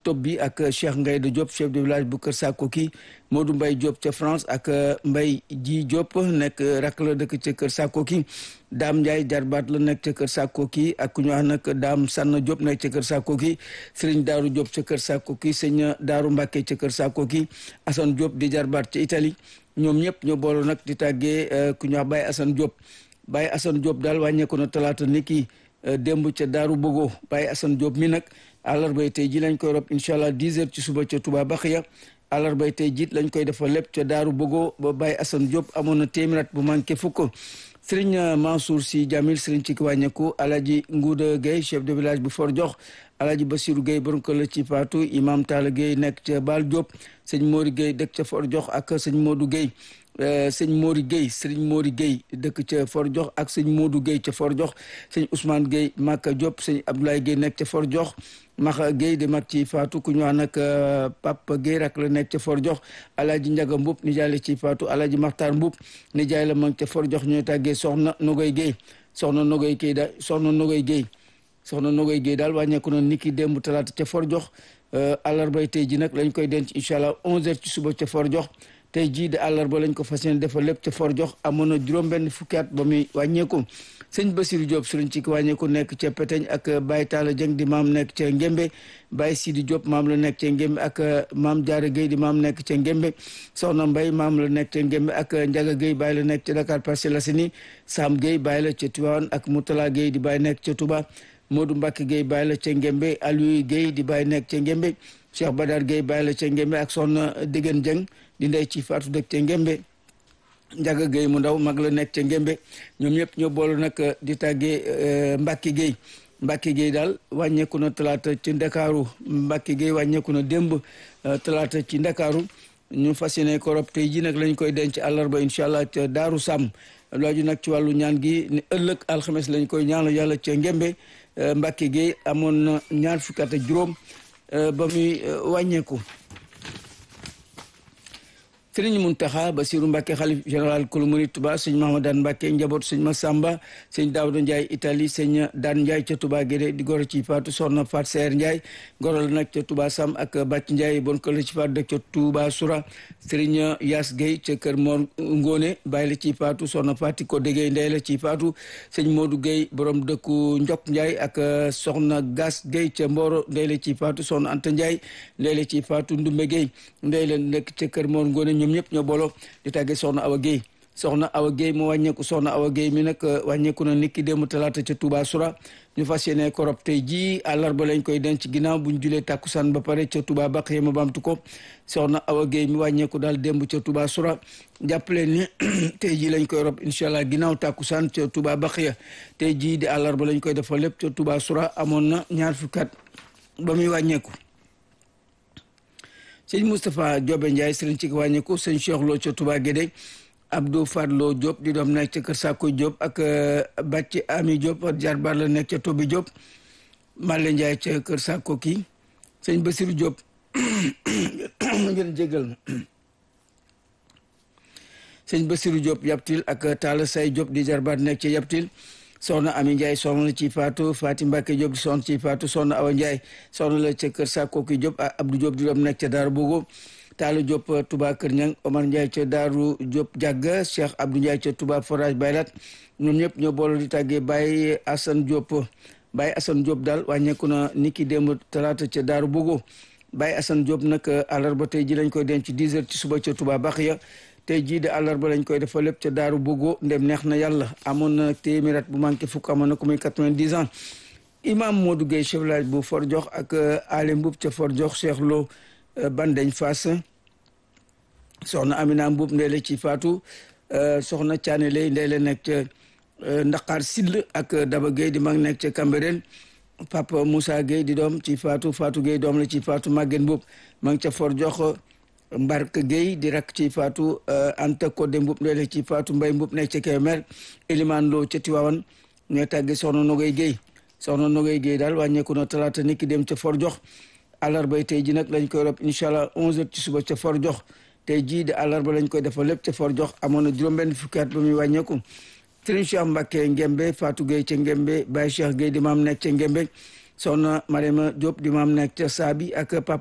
top bi ak Cheikh Ngayda Diop chef de village bu Kër Sakoki Modou Mbaye Diop ca France ak Mbaye Ji Diop nekk rak la dëkk ca Kër Sakoki Dame Ndiaye jarbaat la nekk ca Kër Sakoki ak ku ñu wax nag Dame Sanna Diop nekk ca Kër Sakoki Serigne Darou Diop ca Kër Sakoki sëñ Darou Mbacke ca Kër Sakoki Assane Diop di jarbaat ca Italie ñoom ñëpp ñoo boole nag di tàggee ku ñu wax Baye Assane Diop Baye Assane Diop daal wàññeeku na talaata ni ki démb ca Daaru Bogo Baye Assane Diop mi nag àllarbay tey ji lañ koy rob incha allah 10 heures ci suba ca Touba Baxiya àllarbay tey jiit lañ koy defal lépp ca Daaru Bogo ba Baye Assane Diop amoon na téeméer bu manqué fukk Serigne Mansour Sy Jamil Serigne ci ki wàññeeku Alaji Ngouda Gueye chef de village bu Fort Diox Alaji Bassirou Gueye borom kër la ci Fatou Imam Talla Gueye nekk ca Baal Diop sëñ Mori Gueye dëkk ca Fort Diox ak sëñ Modou Gueye sëñ Mori Gueye sëriñ Mori Gueye dëkk ca Fort Diox ak sëñ Modou Gueye ca Fort Diox sëñ Ousmane Gueye Maka Diop sëñ Abdoulaye Gueye nekk ca Fort Diox Maxa Gueye di mag ci Fatou ku ñu wax nag Papa Gueye rak la nekk ca Fort Diox Alaaji Njaga Mbub nijaay la ci Fatou Alaaji Maxtaar Mbub nijaay la mag ca Fort Diox ñooy tàggee soxna Nogoy Gueye soxna Nogoy Gueye daal soxna Nogoy Gueye soxna Nogoy Gueye daal wàññeeku na niki démb talaata ca Fort Diox àllarbay tey ji nag lañ koy denc incha allah 11h ci suba ca Fort Diox tey jii de àllarba lañ ko fas yéene defal lépp ca Fort Diox amoon na juróom-benn fukki at ba muy wàññeeku sëñ Basirou Diop sëriñ ci wàññeeku nekk ca Peteñ ak Baye Talla Dieng di maam nekk ca Ngembe Baye Sidi Diop maam la nekk ca Ngembe ak maam Diarra Gueye di maam nekk ca Ngembe Soxna Mbaye maam la nekk ca Ngembe ak Ndiaga Gueye Baye la nekk ca Dakar Parcelles Assainies Sam Gueye Baye la ca Tivaouane ak Moutala Gueye di Baye nekk ca Touba Modou Mbacke Gueye Baye la ca Ngembe Aliou Gueye di Baye nekk ca Ngembe Cheikh Badar Gueye Baye la ca Ngembe ak Soxna Degen Dieng di ndey ci faatu dëkk ca Ngembe Njaga Gueye mu ndaw mag la nekk ca Ngembe ñoom ñëpp ñoo boolu nag di tàggee Mbacke Gueye Mbacke Gueye daal wàññeeku na talaata ci Ndakaaru Mbacke Gueye wàññeeku na démb talaata ci Ndakaaru ñu fas yéene ko rob tey ji nag lañ koy denc àllarba incha allah ca Daaru Sàmm looju nag ci wàllu ñaan gi ni ëllëg alxames lañ koy ñaanal yàlla ca Ngembe Mbacke Gueye amoon na ñaar fukki at ak juróom ba muy wàññeeku sëriñ Muntaxa Basiru Mbàkke xalif général kulu murid Tuba sëñ Mahamadan Mbàkke njaboot sëñ Masamba sëñ Daawda Njaay Italie sëñ Daan Njaay ca Tuba Gédé di goro ci faatu soxna Fat Seer Njaay goro la nag ca Tuba Sam ak Bàcc Njaay bon kër la ci faatu dëkk ca Tuba Sura sëriñ Yaas Gay ca kër Mor Ngóone bàyyi la ci faatu soxna Fati ko déggee ndey la ci faatu sëñ Moodu Gay borom dëkku Njok Njaay ak soxna Gas Gay ca Mboro ndey la ci faatu soxna Anta Njaay ndey la ci faatu Ndumbe Gay ndey la nekk ca kër Mor Ngóone ñoom ñëpp ñoo booloo di tàggee soxna Awa Guèye soxna Awa Guèye mu wàññeeku soxna Awa Guèye mi nag wàññeeku na niki démb talaata ca Touba Soura ñu fas yéene ko rob tey jii àllarba lañ koy denc ginnaaw bu ñu julee tàkkusaan ba pare ca Touba baq yema bamtu ko soxna Awa Guèye mi wàññeeku daal démb ca Touba Soura jàppale ni tey jii lañ koy rob incha allah ginnaaw tàkkusaan ca Touba baq ya tey jii di àllarba lañ koy defal lépp ca Touba Soura amoon na ñaar fukki at ba muy wàññeeku sëñ Moustapha Diobe Ndiaye sëriñ ci wàññeeku sëñ Cheikh Lo ca Touba Guédé Abdou Fadlo Diop di doom nekk ca Kër Sako Diop ak Bàcci Ami Diop jarbaar la nekk ca Tobi Diop Malle Ndiaye ca Kër Sako kii sëñ Basirou Diop ngeen jégal sëñ Basirou Diop Yaptil ak Talla Say Diop di jarbaar nekk ca Yaptil soxna Ami Ndiaye soxna la ci Fatou Fatim Mbacke Diop di soxna ci Fatou soxna Awa Ndiaye soxna la ca kër Sakoki Diop ak Abdou Diop di doom nekk ca Daaru Bogo Taalu Diop Touba Kër Ñang Omar Ndiaye ca Daaru Diop Jàgga Cheikh Abdou Ndiaye ca Touba Forage Baylat ñoom ñëpp ñoo boole di tàggee Baye Assane Diop Baye Assane Diop daal wàññeeku na niki démb talaata ca Daaru Bogo Baye Assane Diop nag àllarba tey ji lañ koy denc 10 heures ci suba ca Touba Baxiya tey jii de àllarba lañ koy defal lépp ca daaru Bogo ndem neex na yàlla amoon na téeméer at bu manqué fukk amoon na ko muy quatre-vingt-dix ans imam Modou Gueye chef village bu Fort Diox ak Ali Mbuub ca Fort Diox Cheikh Lo Bandeñ Fass soxna Amina Mbuub ndey la ci faatu soxna Caane lay ndey la nekk ca Ndaqaar Sill ak Daba Gueye di mag nekk ca Cambérène Papa Moussa Gueye di doom ci faatu Fatou Gueye doom la ci faatu Maguette Mbuub ma ngi ca Fort Diox Mbark Gueye di rakk ci faatu Anta Codé Mbub ndey ci faatu Mbay Mbub nekk ca Kébémer Elimane Lo ca Tiwaawan ñooy tàgge soxna Nogoy Gueye soxna Nogoy Gueye daal wàññeeku na talaata niki dem ca Fort Diox àllarbay tey ji nag lañ koy rob incha allah 11h ci suba ca Fort Diox tey jii di àllarba lañ koy defal lépp ca Fort Diox amoon na juróom-benn fukki at ba muy wàññeeku Serigne Cheikh Mbacke Ngembe Fatou Gueye ca Ngembe Baye Cheikh Gueye di maam nekk ca Ngembe soxna Mariama Diop di maam nekk ca Saabi ak papa